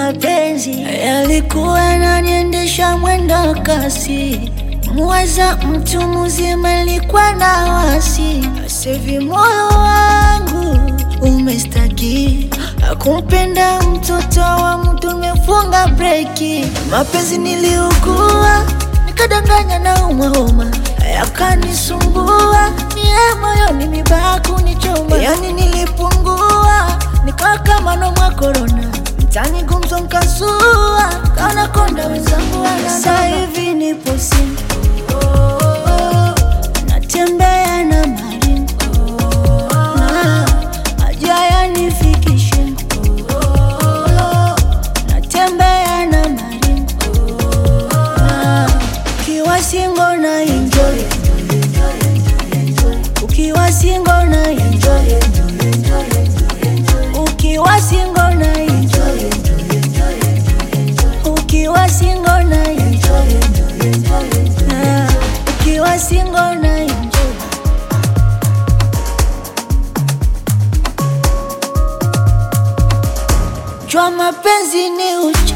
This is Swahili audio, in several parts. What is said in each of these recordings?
mapenzi yalikuwa yananiendesha mwendo kasi, muwaza mtu mzima alikuwa na wasi. Sevi moyo wangu umestaki akumpenda mtoto wa mtu, umefunga breki. Mapenzi niliugua nikadanganya na umahoma yakanisumbua mie moyoni mibaya kunichoma, yani nilipungua nikawa kama nomwa korona mtani gumzo nkasua kaona konda wenzangu wana sasa hivi nipo simu natembea na maringo na aja yanifikishe natembea na maringo na ukiwa singo na enjoy ukiwa singo na enjoy ukiwa singo na enjoy ukiwa singo na enjoy Ah, ukiwa singo na enjoy jua mapenzi ni uchi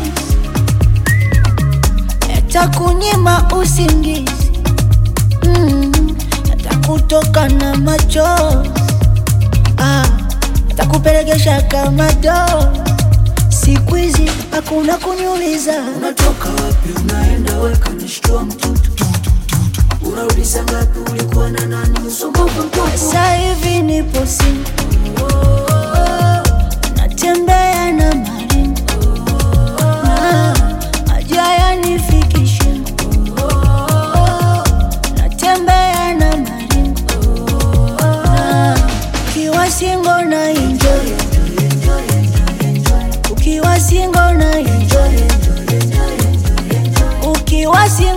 yatakunyima usingizi mm, yatakutoka na machozi ah, yatakupelekesha kama doo siku hizi hakuna kuniuliza Unatoka wapi? Unaenda weka nishtua mtutu, unarudi saa ngapi? Ulikuwa na nani? Usumbufu mtupu. sasa hivi nipo simu natembea na maringo na aja yanifikishe natembea na maringo na ukiwa singo na enjoy ukiwa singo na enjoy ukiwa singo